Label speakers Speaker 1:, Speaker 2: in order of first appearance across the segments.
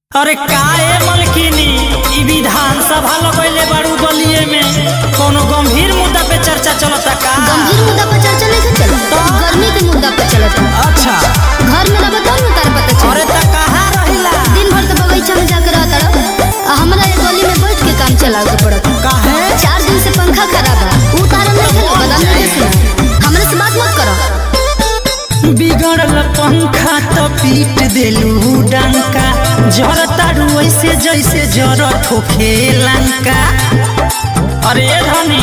Speaker 1: अरे काहे मलकिनी ई विधान सभा लगैले बाड़ू गलिए में कोनो गंभीर मुद्दा पे चर्चा चलता का
Speaker 2: गंभीर मुद्दा पर चर्चा नहीं चलता गर्मी के मुद्दा पर चलता
Speaker 1: अच्छा
Speaker 2: घर में रह तब न तार पता चले
Speaker 1: अरे त कहाँ रहिला
Speaker 2: दिन भर तो बगीचा में जाकर रहता रह आ हमरा ये गली में बैठ के काम चलावे के पड़ता
Speaker 1: काहे
Speaker 2: चार दिन से पंखा खराब है ऊ तारा नहीं खेले बदाम नहीं सुना हमरे से बात मत करो
Speaker 1: बिगड़ल पंखा तो पीट देलू डंका जरतारू ऐसे जैसे जरत होखे लंका अरे धनी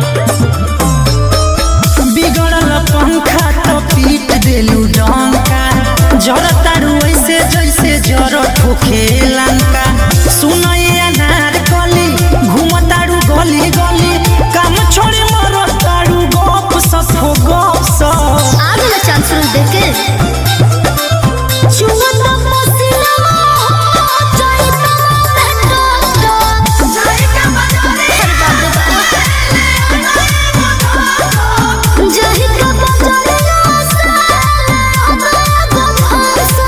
Speaker 1: बिगड़ल पंखा तो पीट देलू डंका जरतारू ऐसे जैसे जरत होखे लंका सुनई अनार कली घूमतारू गली गली काम छोड़ी मरतारू गप सप हो गप सप
Speaker 2: आ गया चांद शुरू देख के चुमत पसीना जाइत मेट्रो जही का बजरिया से आगो फंसा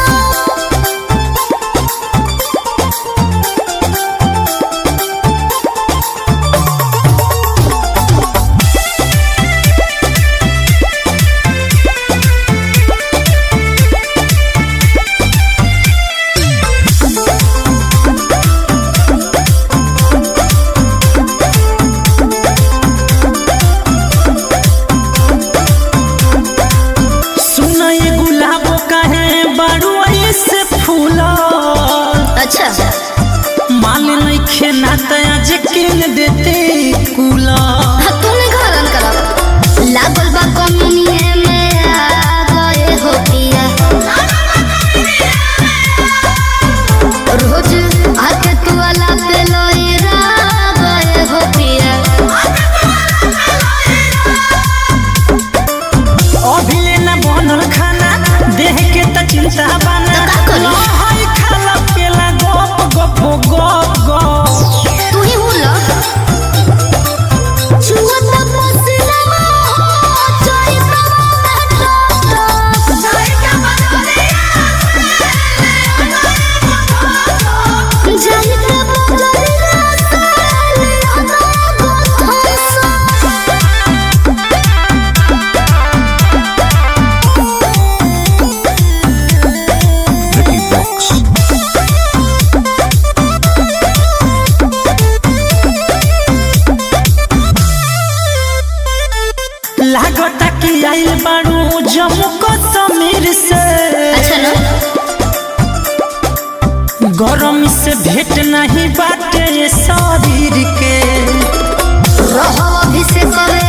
Speaker 1: सुना ये गुलाब काहे बारू ऐसे फूला
Speaker 2: अच्छा
Speaker 1: माल नहीं खेना तया जे किन देते कूला
Speaker 2: हाँ, तूने घरन करा लागल बा कमुनिए में आ गए हो पिया रोज आके तू अला पे लोईरा गए हो पिया
Speaker 1: अभी लेना बनल खाना देह के त चिंता बना
Speaker 2: तो का करी?
Speaker 1: हाय खाला पेला गप गप गप गप
Speaker 2: तू ही हूँ लो छुअत पसीना जाई जाई के बजरिया साले आगो फंसा
Speaker 3: Ricky Box.
Speaker 1: लागता कि आइल बारू जम्मू कश्मीर से
Speaker 2: अच्छा ना
Speaker 1: गरम से भेट नहीं बाटे शरीर के
Speaker 2: रहो अभी से करे